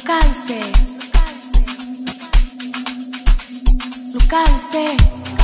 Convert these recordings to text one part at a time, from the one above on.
Localize. Localize.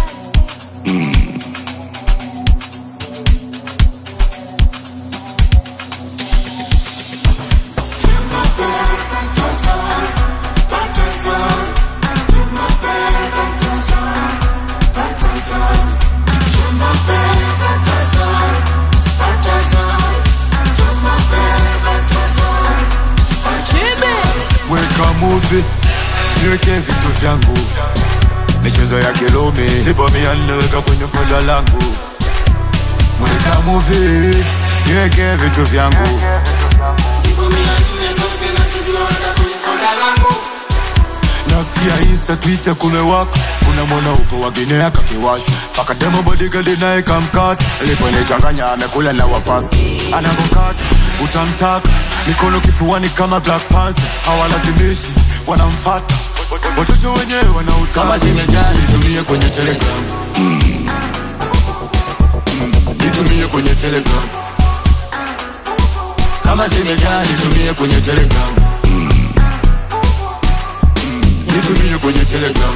weka muvi niweke vitu vyangu michezo ya kilumi sipomia niweka kwenye foda langu weka muvi niweke vitu vyangu nasikia insta twitter kumewaka kuna mwana uko waginea kakiwasha paka demo bodigadi naye kamkata liponichanganya amekula na wapasi anavokata utamtaka mikono kifuani kama black panther hawalazimishi wanamfata watoto wenyewe wanautaka Kama zimejaa nitumie kwenye telegram Mm. Mm. nitumie kwenye telegram kama zimejaa nitumie kwenye telegram Mm. Mm. nitumie kwenye telegram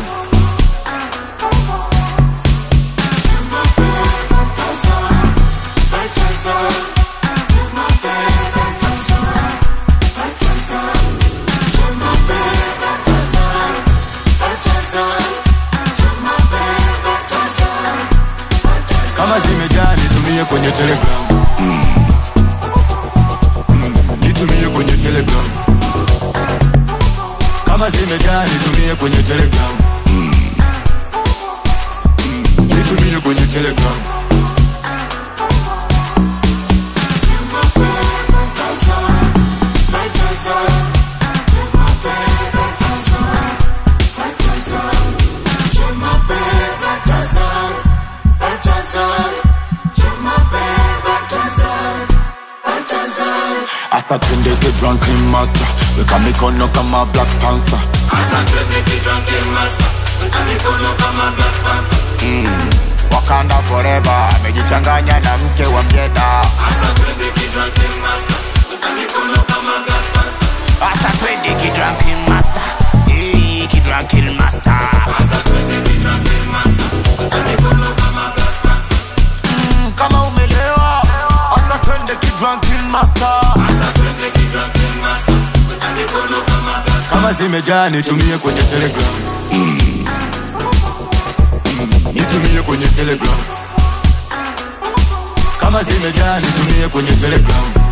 kama zimejaa nitumie kwenye telegram Mm. Mm. nitumie kwenye telegram kama zimejaa nitumie kwenye telegram Mm. Mm. nitumie kwenye telegram asa twendeke drunken master weka mikono kama black panther wakanda forever amejichanganya na mke wa mjeda asa twende kidrunken master Eh, kidrunken master Mm, kama umelewa asa twende kidrunken master kama zimejaa nitumie kwenye telegram Mm. Mm, nitumie kwenye telegram kama zimejaa nitumie kwenye telegram